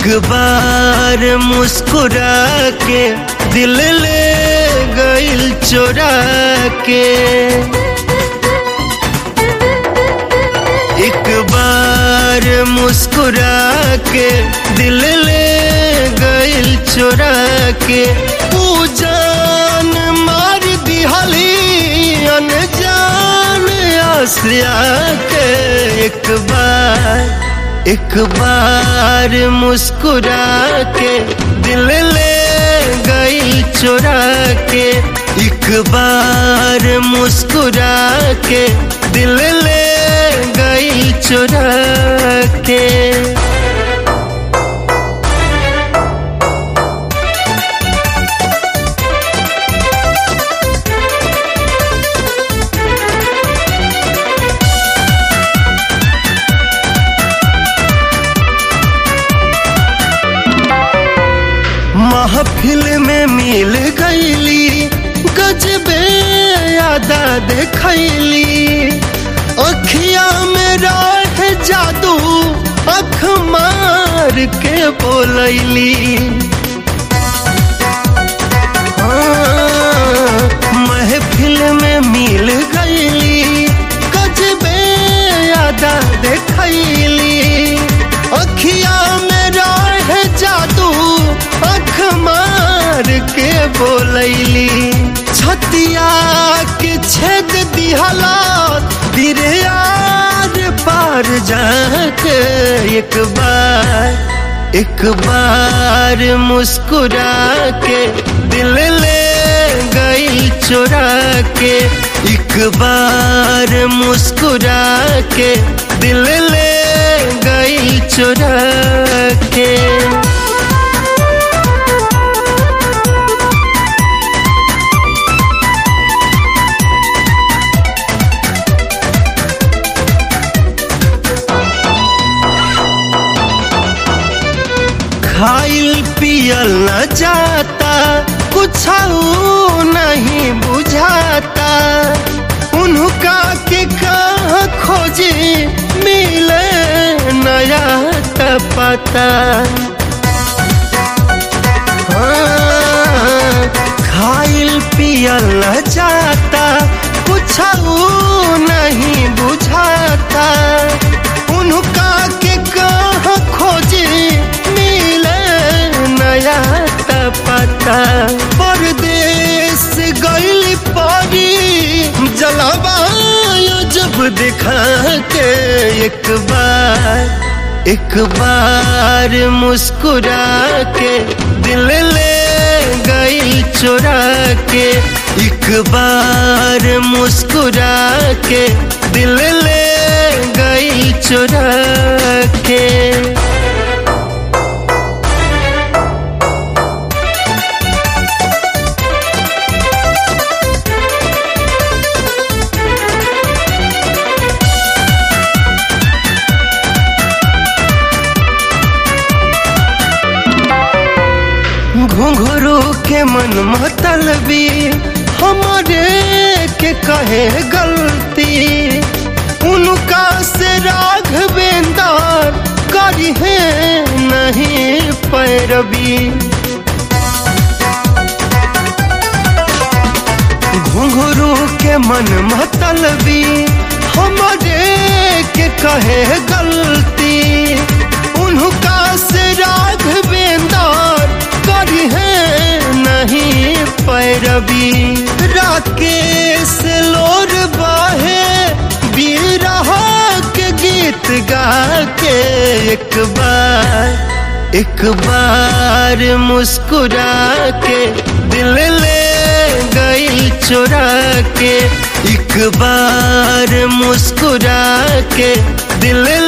एक बार मुस्कुरा के दिल ले गइल चोरा के एक बार मुस्कुरा के दिल ले गइल चोरा के ऊ जान मार दिहली अनजान आसिया के एक बार एक बार मुस्कुरा के दिल ले गइल चोरा के एक बार मुस्कुरा के दिल ले गइल चोरा के महफिल में मिल गईली गजबे यादा देखैली अखिया में राह जादू अख मार के बोलैली हाँ, महफिल में मिल गईली गजबे यादा देखैली अखिया में राह जादू अख मार के बोलैली छतिया के छेद दिहला फिर यार पार जाके एक बार एक बार मुस्कुरा के दिल ले गई चुरा के एक बार मुस्कुरा के दिल ले गई चुरा के खाइल पियल न जाता कुछ नहीं बुझाता उनका के कहा खोजे मिले नया पता हाँ, खाइल पियल न जाता कुछ नहीं बुझाता उनका के कहा खोजे नया पता परदेश गइल परी जलावा जब दिखा के एक बार एक बार मुस्कुरा के दिल ले गइल चुरा के एक बार मुस्कुरा के दिल ले गइल चुरा के घुंघरू के मन मतलबी हमारे के कहे गलती उनका से राघवेंदर करी है नहीं पैरवी घुंघरू के मन मतलबी हमारे के कहे गलती उनका से राघवेंदर करी है नहीं पैरवी राकेश लोर बाहे बीरहा के गीत गा के एक बार एक बार मुस्कुरा के दिल ले गई चुरा के एक बार मुस्कुरा के दिल